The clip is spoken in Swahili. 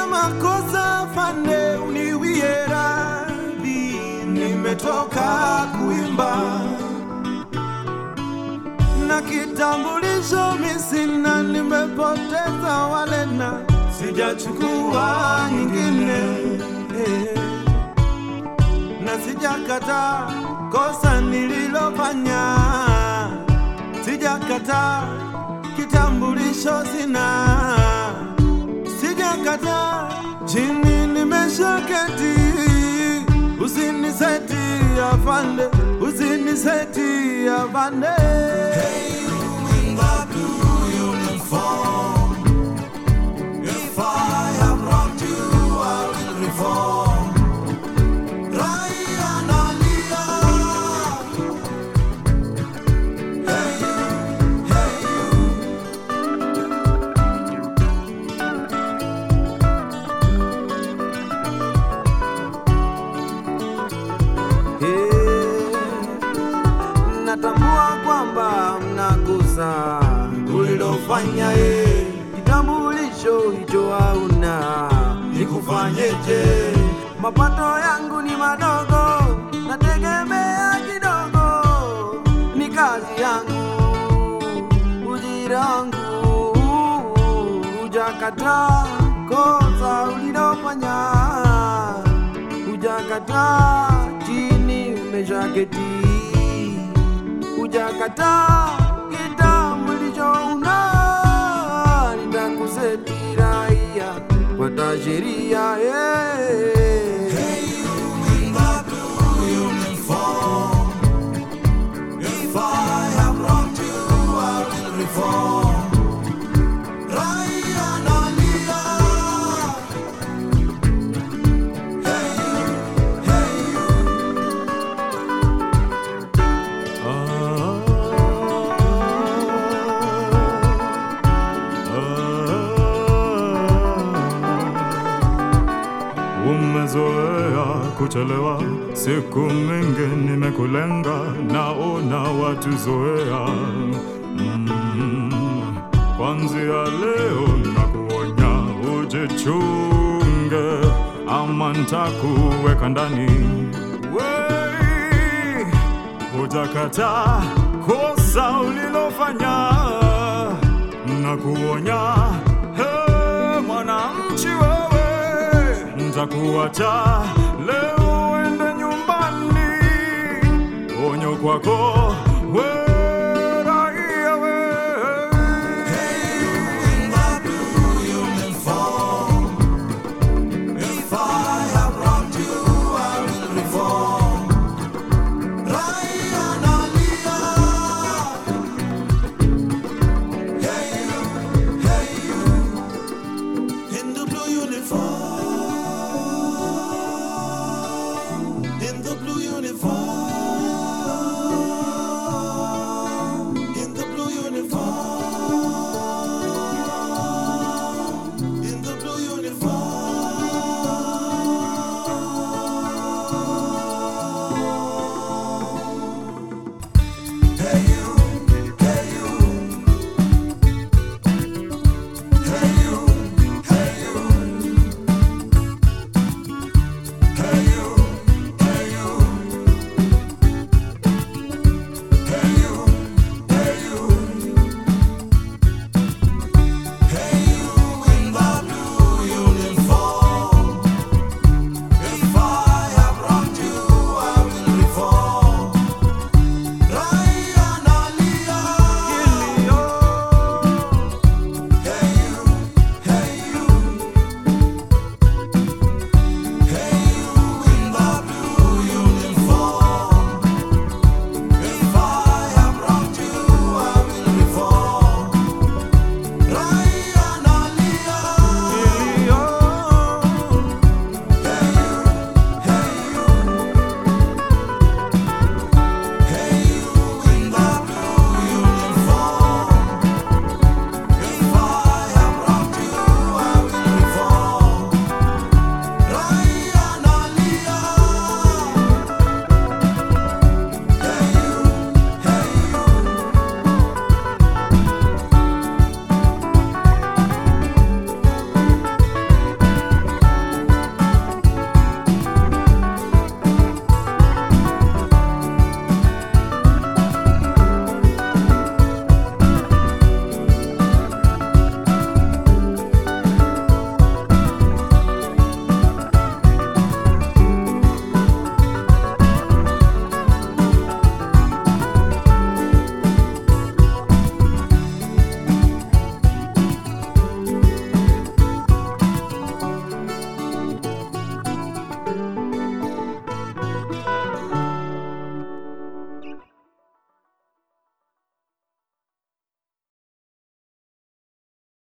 makosa fande, uniwie radhi, nimetoka kuimba na kitambulisho misina, nimepoteza walena, sijachukua nyingine eh na sijakata kosa nililofanya, sijakata kitambulisho sina, sijakata chini nimeshaketi, usiniseti afande, usiniseti afande. Hey, you in the blue uniform. If I have wronged you, I will reform. Raia nalia. Hey you, hey you. Natambua kwamba mnakosa ulilofanya, eh, kitambulisho hicho hauna, nikufanyeje? Mapato yangu ni madogo, nategemea kidogo, ni kazi yangu, ujira wangu, hujakata kosa ulilofanya, hujakata chini umeshaketi hujakata kitambulisho una nitakuseti raia kwata sheria yeah. Hey, you in the blue uniform. If I have wronged you, I will reform. Raia nalia. Hey, you, hey, you. Umezoea kuchelewa, siku mingi nimekulenga, naona watu zoea. Mm, Kwanzia leo nakuonya, ujichunge, ama ntakuweka ndani. Wei, hujakata kosa ulilofanya, nakuonya he, mwananchi wewe, ntakuacha leo uende nyumbani. Onyo kwako we raia we. in the blue uniform. If I have wronged you, I will reform. Raia